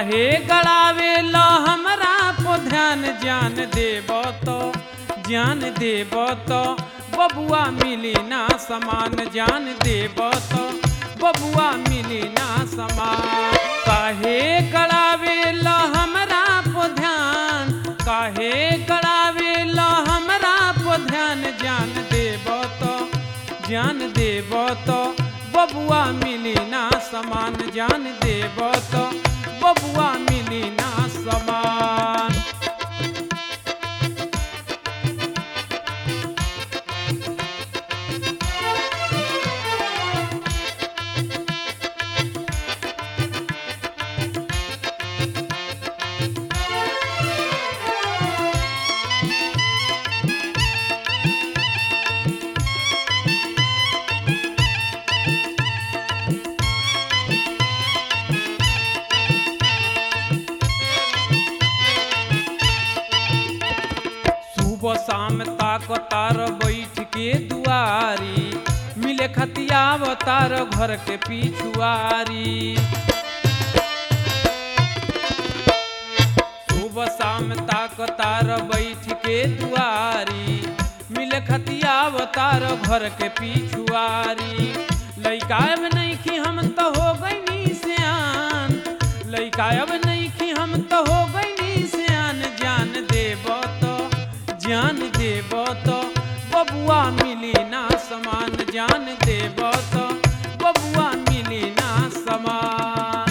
काहे गड़ावे लो हमरा को ध्यान ज्ञान देब तो ज्ञान देब तो बबुआ मिली ना समान ज्ञान देब तो बबुआ मिली ना समान काहे गड़ावे लो हमरा को ध्यान काहे गड़ावे लो हमरा को ध्यान ज्ञान देब तो ज्ञान देब तो बबुआ मिली ना समान ज्ञान देब तो बबुआ मिली ना समान सुबह शाम ताक तार बैठ के दुआरी मिले खतियाव तार घर के पिछुआरी सुबह शाम ताक तार बैठ के दुआरी मिले खतियाव तार घर के पिछुआरी लइका अब नहीं कि हम तो हो गई सियान लइका अब नहीं कि हम तो हो गई सियान जान देब तो ज्ञान देब तो बबुआ मिली ना समान ज्ञान देब तो बबुआ मिली ना समान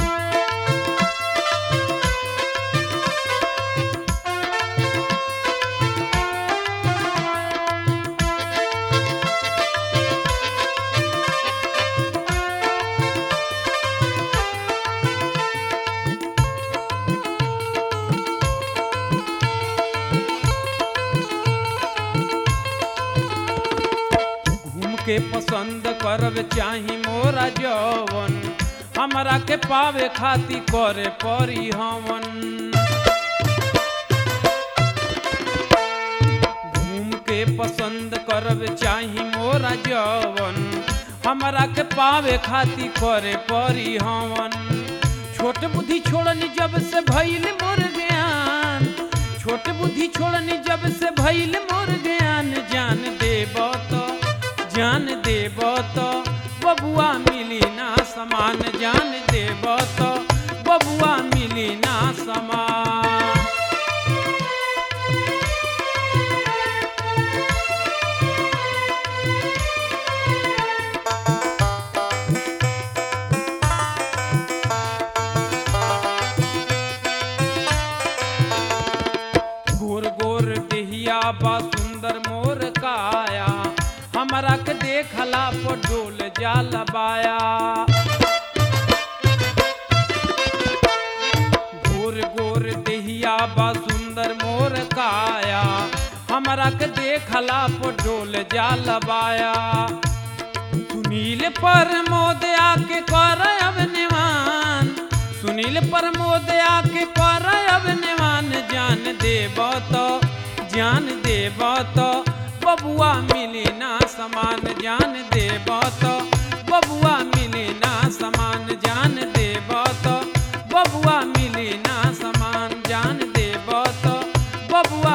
घूम के पसंद करब चाही मोरा जवन हमरा के पावे खाती करे परी हमन घूम के पसंद करब चाही मोरा जवन हमरा के पावे खाती करे परी हमन छोट बुद्धि छोड़नी जब से भइल मोर ज्ञान छोट बुद्धि छोड़नी जब से भइल मोर ज्ञान जान देब तो जान देब तो बबुआ मिली ना समान जान देब तो बबुआ मिली ना समान गोर गोर देहिया बा सुंदर मोर काया हमरा के देखला पर डोल जाल बाया गोर गोर देहिया बा सुंदर मोर काया हमरा के देखला पर डोल जाल बाया सुनील पर मोद आके कर अब निवान सुनील पर मोद आके कर अब निवान जान देब तो जान देब तो बबुआ मिली ना समान जान देब तो बबुआ मिली ना समान जान देब तो बबुआ मिली ना समान जान देब तो बबुआ